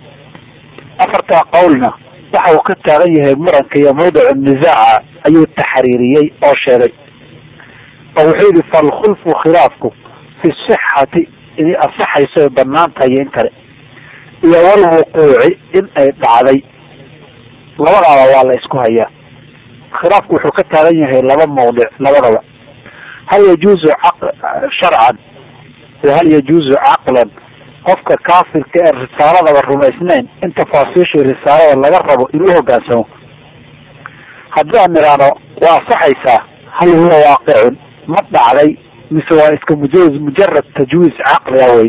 afartaa qowlna waxa uu ka taagan yahay muranka iyo mawdicu nisaaca ayuu taxriiriyey oo sheegay oo wuxuu yihi falkhulfu khilaafku fi sixati inay asaxayso ay banaan tahay iyo in kale iyo walwuquuci in ay dhacday labadaaba waa la isku hayaa khilaafku wuxuu ka taagan yahay laba mawdic labadaba hal yajuuzu sharcan wa hal yajuuzu caqlan qofka kaafirka ee risaaladaba rumaysnayn in tafaasiishii risaalada laga rabo inuu hogaansamo haddii aan nidhaano waa asaxaysaa hal huwa waaqicun ma dhacday mise waa iska mujawiz mujarad tajwiiz caqliga wey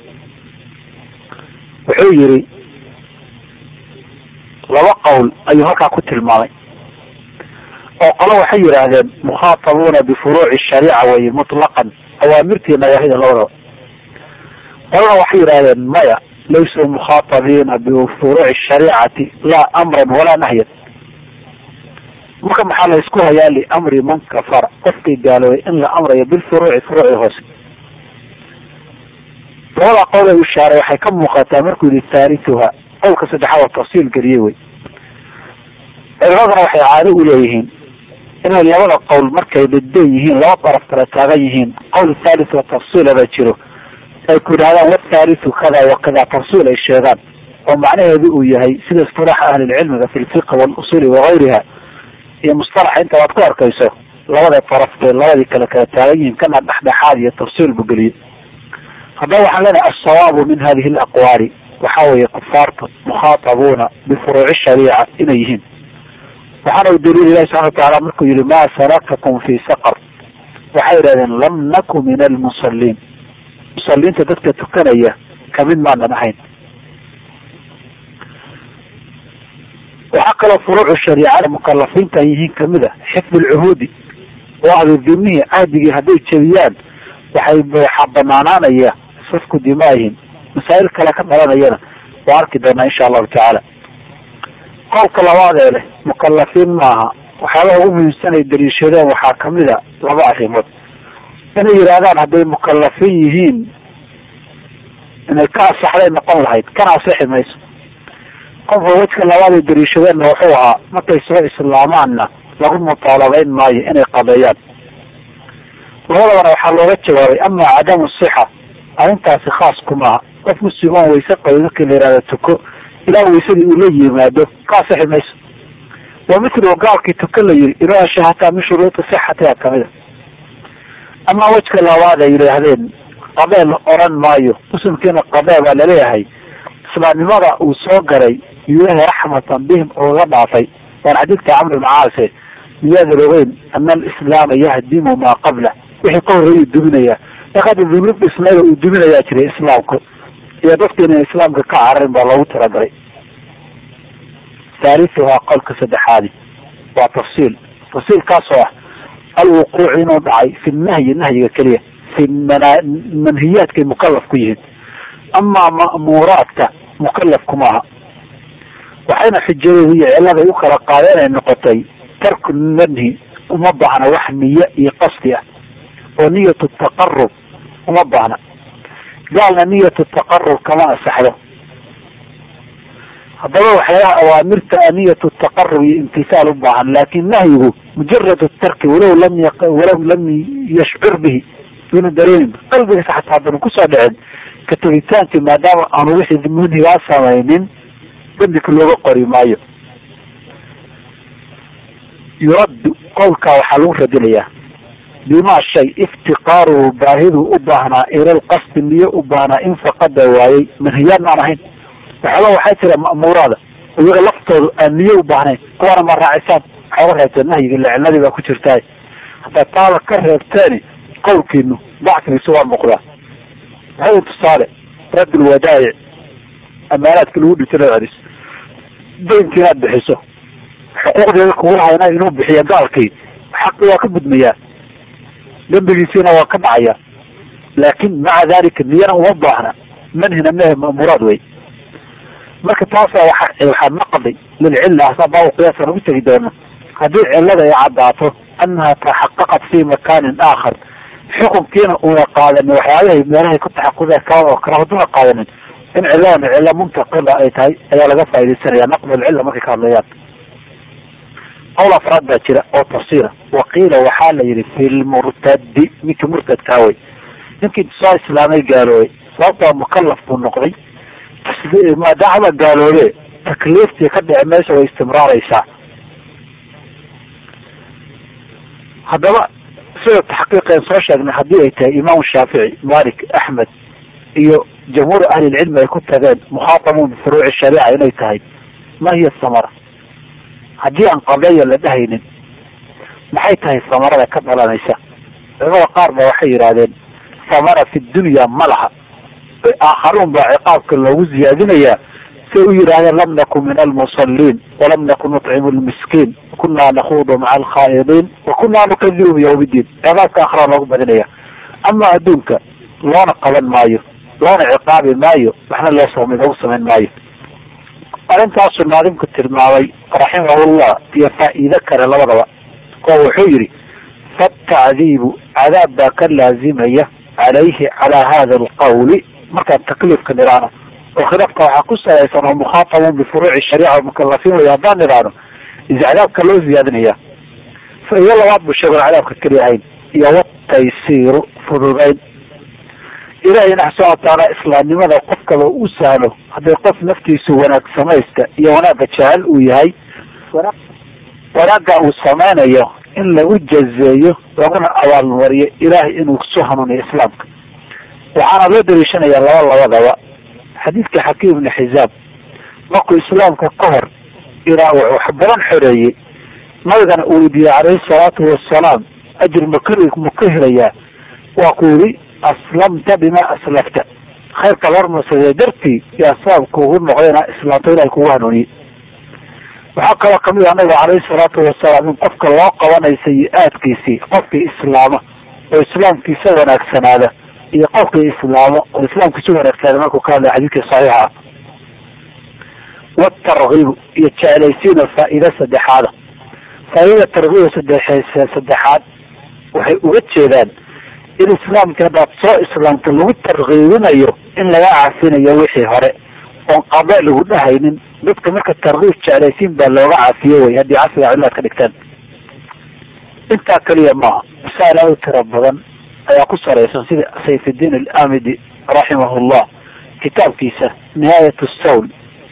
wuxuu yiri laba qowl ayuu halkaa ku tilmaamay oo qolo waxay yidhaahdeen mukhaatabuuna bifuruuci shariica weye mutlaqan awaamirtii nawaahida labadaba qolana waxay yidhahdeen maya laysuu mukhaatabiina bifuruuci shariicati laa amran walaa nahyan marka maxaa la isku hayaa liamri man kafara qofkii gaaloobay in la amrayo bilfuruuci furuuci hoose labada qowl ee ishaaray waxay ka muuqataa markuu yihi thaalithuha qowlka saddexaad oo tafsiil geliyey wey culimadana waxay caado u leeyihiin inay labada qowl markay dhidban yihiin laba daraf kala taagan yihiin qowl thalith oo tafsiilaba jiro ay ku yidhahdaan wathaalithu kada wa kada tafsiil ay sheegaan oo macnaheedu uu yahay sida istilaaxa ahlilcilmiga fi lfiqh walusuli wagayriha iyo mustalaxa inta waad ku arkayso labada daraf bay labadii kale kala taagan yihiin kana dhexdhexaad iyo tafsiil bu geliyey haddaba waxaan leenahay asawaabu min hadihi alaqwaali waxa weeye kufaarta mukhaatabuuna bifuruuci shariica inay yihiin waxaana u daliil ilahi subxana watacaala markuu yihi ma salakakum fi saqar waxay yidhahdeen lam naku min almusaliin musaliinta dadka tukanaya kamid maanan ahayn waxaa kaloo furuucu shariicada mukalafiinta ay yihiin kamid a xifd lcuhuudi oo adudimihi cahdigii hadday jebiyaan waxay waxaa banaanaanaya safku dimaahim masaa'il kale ka dhalanayana waa arki doonaa insha allahu tacaala qowlka labaad ee leh mukalafiin maaha waxyaabaha ugu muhiimsan ay daliishadeen waxaa kamid a laba arrimood inay yidhaahdaan hadday mukalafiin yihiin inay ka asaxday noqon lahayd kana asixi mayso qofka wejka labaad ay daliishadeenna wuxuu ahaa markay soo islaamaanna lagu mutaalabeyn maayo inay qabeeyaan labadabana waxaa looga jawaabay ama cadamu sixa arrintaasi khaas kumaaha qof muslim oon wayse qabay markii la yihahdo tuko ilaa waysadii uu la yimaado ka asixi mayso wa mithlu gaalkii tuko la yiri inuu ashahataa min shuruudi sixatiha kamida ama wejka labaad ay yidhaahdeen qabee la oran maayo muslimkiina qabee baa laleeyahay islaamnimada uu soo galay ilahi raxmatan bihim ugaga dhaafay waan xadiidka camr ibn caase miyaadan ogeyn ana alislaama yahdimu maa qabla wixii ka horreeyuu duminaya markaada dunuub isnaga uu duminayaa jiray islaamku iyo dadka inay islaamka ka cararin baa loogu talagalay thalithuhaa qolka saddexaadi waa tafsiil tafsiilkaasoo ah alwuquuc inuu dhacay fi nahyi nahyiga keliya fi manhiyaadkay mukalaf ku yihiin amaa ma'muuraadka mukalaf kumaaha waxayna xujadooda iyo ciladay u kala qaadeen ay noqotay tarku manhi uma baahna wax niye iyo qasdi ah oo niyatu taqarub uma baahna gaalna niyatu taqarub kama asaxdo haddaba waxyaalaha awaamirta a niyatu taqarub iyo imtisaal u baahan laakin nahyigu mujarad tarki walow lam walow lam yashcur bihi duna dareemin qalbigiisa xataa haddana kusoo dhicin ka tegitaankii maadaama aanu wixii manhigaa samaynin dembika looga qori maayo yuraddu qowlkaa waxaa lagu radinayaa bimaa shay iftiqaaruhu baahiduu u baahnaa ilalqasdi niyo u baahnaa in faqada waayey manhiyaadna aan ahayn waxooga waxaa jira ma'muuraada iyaga laftoodu aan niyo u baahnayn kuwaana ma raacisaan waxooga reebteen nahyiga lecilnadii baa ku jirtaay haddaa taaba ka reebteeni qowlkiinu dacfigiisu waa muuqdaa maxay tusaale raddul wadaayic amaanaadka lagu dhintay loo celiso daynki inaad bixiso xuquuqdeeda kugu hayna inuu bixiyo gaalkii xaqi waa ka gudmayaa dembigiisiina waa ka dhacaya laakin maca dalika niyana uma baahna manhina mehe ma'muuraad wey marka taasa waa waxaa naqdi lilcilla asaa baabu qiyaasaan ugu tegi doona haddii cillada ay caddaato annaha taxaqaqat fi makanin aakhar xukunkiina una qaadanin waxyaabahay meelahay ku taxaquda ka oo kale hadduna qaadanin in cilladan cillo muntaqila ay tahay ayaa laga faaidaysanaya naqdulcilla markay ka hadlayaan qowl afraad baa jira oo tafsiira waqiila waxaa la yihi fi lmurtadi ninkii murtadkaa wey ninkii soo islaamay gaaloobay sababtoo mukalaf buu noqday maadaama gaaloobe takliiftii ka dhici meesha way istimraaraysaa haddaba sida taxqiiqeen soo sheegnay haddii ay tahay imaam shaafici malik axmed iyo jamhuur ahlilcilmi ay ku tageen mukhaatabun bifuruuci shariica inay tahay ma hiya samara haddii aan qabeeya la dhahaynin maxay tahay samarada ka dhalanaysa culamada qaar ba waxay yidhahdeen samara fi dunya ma laha aakharuun baa ciqaabka loogu ziyaadinayaa say u yidhahdeen lam nakun min almusaliin walam nakun nuطcimu lmiskiin kunaa nakuudu maca alkhaa'idiin wa kunaa nukadibu biyawm iddiin ciqaabka akhraa loogu badinaya ama adduunka loona qaban maayo loona ciqaabi maayo waxna loo som loogu samayn maayo arrintaasuu naadimku tilmaamay raximahullah iyo faa'iide kale labadaba oo wuxuu yidhi fatacdiibu cadaab baa ka laazimaya calayhi calaa hada alqawli markaan takliifka nidhaano oo khilaafka waxaa ku salaysan oo mukhaatabuun bifuruuci shariica mukalafiin way haddaan nidhaano is cadaabka loo ziyaadinaya faido labaad buu sheegon cadaabka keli ahayn iyo wataysiiru fududayn ilahayna subxana watacaala islaamnimada qofkaba u sahlo hadday qof naftiisu wanaag samaysta iyo wanaagga jecel uu yahay wanaagga uu samaynayo in lagu jazeeyo laguna abaalmariyo ilaahay inuu su hanuuniyo islaamka waxaana loo daliishanayaa laba labadaba xadiidka xakiim ibni xisaab markuu islaamka ka hor ilaa wuxuu wax badan xoreeyey nabigana uu weydiiyey calayhi salaatu wasalaam ajir makari ma ka helayaa waa ku yidhi aslamta bima aslafta khayrka la hormarsadee dartii yaa sababka ugu noqdayna islaamto ilahay kugu hanuuniyey waxaa kaloo kamid ah nabiga calayhi salaatu wasalaam in qofka loo qabanayo sayi-aadkiisii qofkii islaama oo islaamkiisa wanaagsanaada iyo qofkii islaamo oo islaamkiisa wanaagsanaada markuu ka hadlay xadiidkii saxiixa ah watarkiibu iyo jeclaysiina faa'iida saddexaada faa'iidada tarkiiba sadexe saddexaad waxay uga jeedaan in islaamka haddaad soo islaamta lagu tarkiibinayo in laga cafinayo wixii hore oon qada lagu dhahaynin dadka marka tarkiib jeclaysiin baa looga cafiyo wey haddii casriga cilaad ka dhigtaan intaa keliya maaha masaa'il aad u tiro badan ayaa ku saraysan sida sayfiddiin alamidi raximahullah kitaabkiisa nihaayat sawl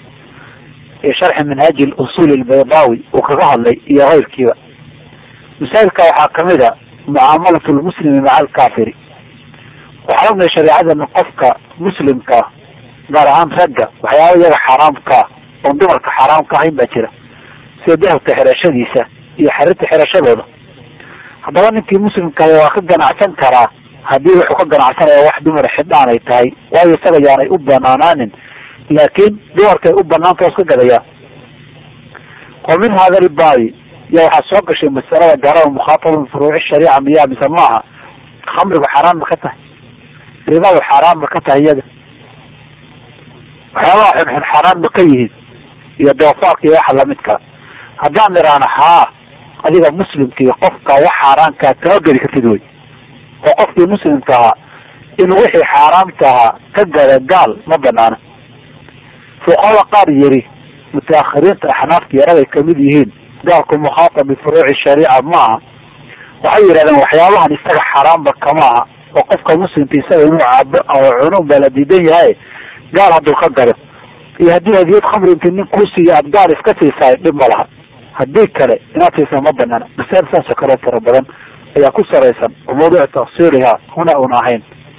iyo sharxi minhaaji usul albaydaawi uu kaga hadlay iyo keyrkiiba masaa'ilka waxaa kamid a mucaamalatu lmuslimi maca alkafiri waxaan ognahay shareecadana qofka muslimka gaar ahaan ragga waxyaaba iyaga xaaraamkaa oon dumarka xaaraam ka ahayn baa jira sida dahabka xirashadiisa iyo xarirta xirashadooda haddaba ninkii muslimka waa ka ganacsan karaa haddii wuxuu ka ganacsanaya wax dumar xidhaan ay tahay waayo isaga yaanay u banaanaanin laakiin dumarkay u banaanta iska gadayaa wa min hada albaabi ya waxaa soo gashay masalada gaarada mukhaataba furuuci shariica miyaa mise maaha khamrigu xaaraan ma ka tahay ribadu xaaraan ma ka tahay iyada waxyaabaha xunxun xaaraan ma ka yihiin iyo doofaarka iyo waxa lamidkaa haddaan nidhaahno haa adiga muslimkii qofka wax xaaraankaa kama geli kartid wey oo qofkii muslimka ahaa inuu wixii xaaraamta ahaa ka gada gaal ma banaana fuqahada qaar yiri mutaakhiriinta axnaafta yaraday kamid yihiin gaalku mukhaatab bifuruuci shariica maaha waxay yidhahdeen waxyaabahan isaga xaaraamba kama aha oo qofka muslimka isaga inuu caabo oo cunun baa la diidan yahay gaal hadduu ka gado iyo haddii hadiyad khamri inti nin kuu siiyo aad gaal iska siisaay dhib ma laha haddii kale inaad siisa ma banaana masaa'il saasoo kale fara badan ayaa ku saraysan oo mawduuc tafsiiliha huna una ahayn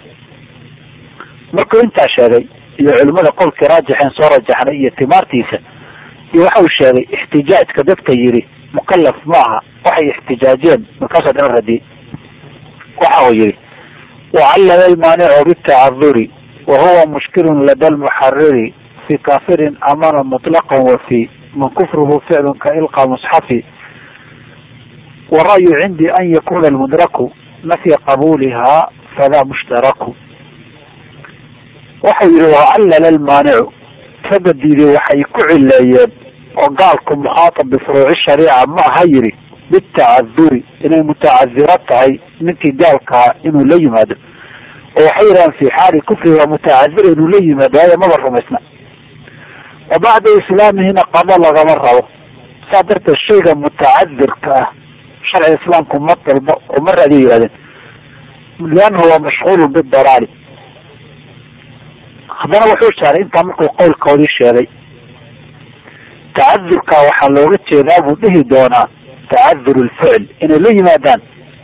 markuu intaa sheegay iyo culimada qolkii raajixeen soo rajaxnay iyo timaartiisa iyo waxa uu sheegay ixtijaajka dadka yidhi mukalaf maaha waxay ixtijaajeen markaasoo dhan radiyey waxa uu yihi wacallama almaanicu bitacaduri wa huwa mushkilun lada lmuxariri fi kafirin amana muطlaqan wa fi man kufruhu ficlun ka ilqa musxafi wara'yu cindii an yakuna almudraku nafya qabuliha fadaa mushtaraku waxau yihi wacallala almaanicu ragga diiday waxay ku cileeyeen oo gaalku mukhaatab bifuruuci shariica ma aha yidhi bitacaduri inay mutacadiro tahay ninkii gaalkaa inuu la yimaado oo waxay yidhahaan fi xaali kufri waa mutacadira inuu la yimaado waayo maba rumaysna wa bacda islaamihina qado lagama rabo saa darteed shayga mutacadirka ah sharciga islaamku ma dalbo oo ma raadiyo yihahdeen liannahu waa mashhuulun bidalaali haddana wuxuu shaaray intaa markuu qowlkoodii sheegay tacadurka waxaa looga jeedaa buu dhihi doonaa tacadur lficl inay la yimaadaan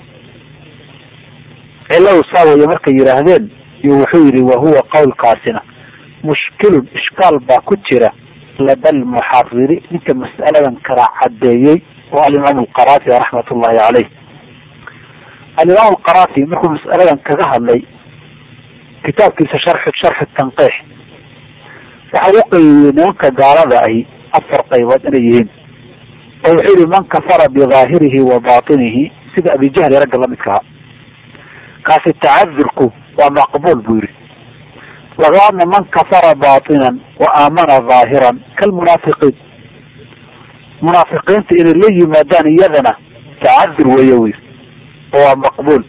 ciladu saa weeye markay yidhaahdeen iyo wuxuu yihi wahuwa qowlkaasina mushkilun ishkaal baa ku jira lada almuxariri ninka mas'aladan kala cadeeyey oo alimaam alqaraafi raxmat ullahi caleyh alimaam alqarafi markuu mas'aladan kaga hadlay kitaabkiisa sharxu sharxu tanqiix waxa u qeybiyey nimanka gaalada ahi afar qaybood inay yihiin oo wuxuu yihi man kafara bidaahirihi wa batinihi sida abijahli ragga lamidka ahaa kaasi tacadurku waa maqbuul buu yihi labaadna man kafara batinan wa aamana dhaahiran kalmunaafiqiin munaafiqiinta inay la yimaadaan iyadana tacadur weeye wy oo waa maqbuul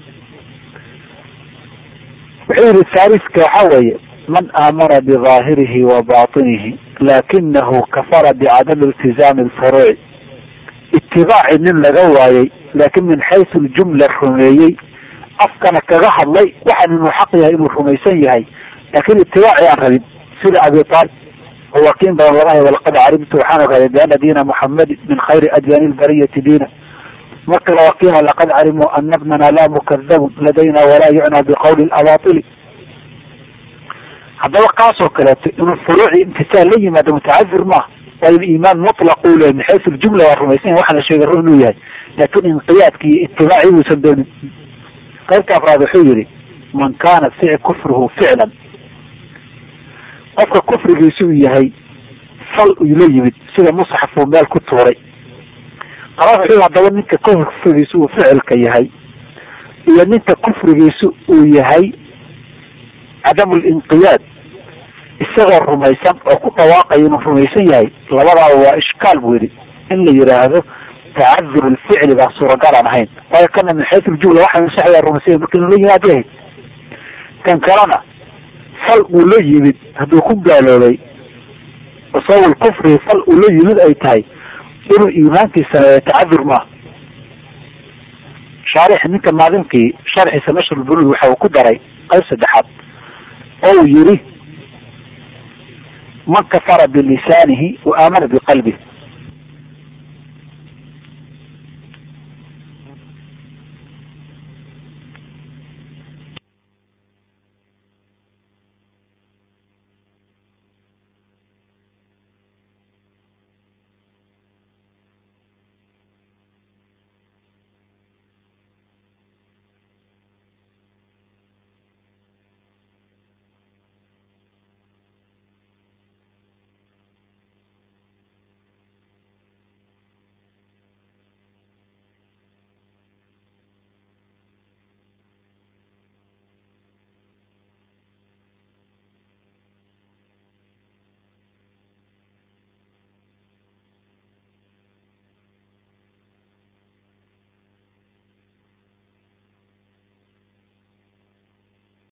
wuxuu yihi haaliska waxa weeye man aamana bidaahirihi wa batinihi lakinahu kafara bicadami iltizaami lfuruuci itibaaci nin laga waayey laakin min xaysu ljumla rumeeyey afkana kaga hadlay waxaan inuu xaq yahay inuu rumaysan yahay laakin itibaaci aan rabin sida abi taalib oo wakiin badan laga hay walaqad calimtu waxaan ogaaday biana diina muxamadi min khayri adyaani lbariyati diina marka la wakiina laqad calimuu ana bnana la mukadabun ladayna walaa yucna biqawli abaili haddaba kaasoo kaleeto inuu furuuci imtisaal la yimaado mutacadir maaha waayo iimaan mutlaq uu lehay min xaysu ljumla waa rumaysan waxaa la sheegay run inuu yahay laakin inqiyaadki iyo itibaaci uusan doonin qaybta afraad wuxuu yihi man kaana fic kufruhu ficlan qofka kufrigiisu uu yahay fal uu la yimid sida musxaf uu meel ku tuuray qara wuxuu haddaba ninka kufrigiisu uu ficilka yahay iyo ninka kufrigiisu uu yahay cadamu linqiyaad isagoo rumaysan oo ku dhawaaqaya inuu rumaysan yahay labadaaba waa ishkaal buu yihi in la yidhaahdo tacadur lficli baa suuragal aan ahayn waayo kana min xaysu ljumla waxa saxyaa rumaysanya marka inuu la yimaad yahay kan kalena fal uu la yimid hadduu ku gaaloobay sabab kufrihi fal uu la yimid ay tahay inuu iimaankiisana tacadur maaha shaarix ninka maadinkii sharxiisa nashr bulug waxa uu ku daray qayb saddexaad oo uu yihi man kafara bilisaanihi wa aamana biqalbih